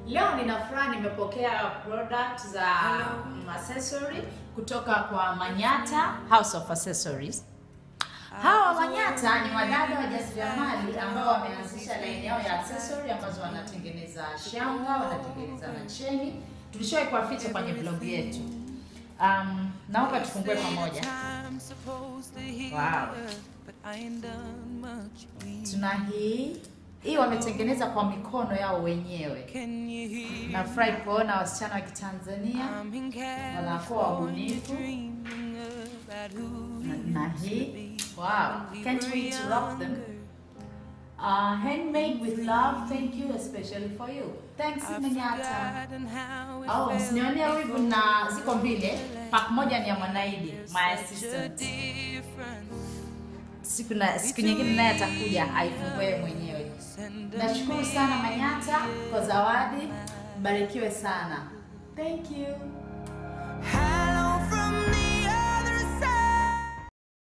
Leo nina furaha nimepokea product za um, accessory kutoka kwa Manyata House of Accessories. Hawa Manyata ni wadada wajasiriamali ambao wameanzisha laini yao ya accessory ambazo wanatengeneza shanga, wanatengeneza na cheni. Tulishawahi kuwaficha kwenye blog yetu. Um, naomba tufungue pamoja. Wow. Tuna hii hii wametengeneza kwa mikono yao wenyewe. Nafurahi kuona wasichana wa Kitanzania wanakuwa wabunifu na, na hii wow, can't wait to rock them. Uh, handmade with love, thank you especially for you. Thanks Manyata. Oh, msinionea wivu na ziko mbili. Pack moja ni ya Mwanaidi, my assistant. Siku na siku nyingine naye atakuja aifungue mwenyewe. Nashukuru sana Manyata kwa zawadi. Barikiwe sana. Thank you.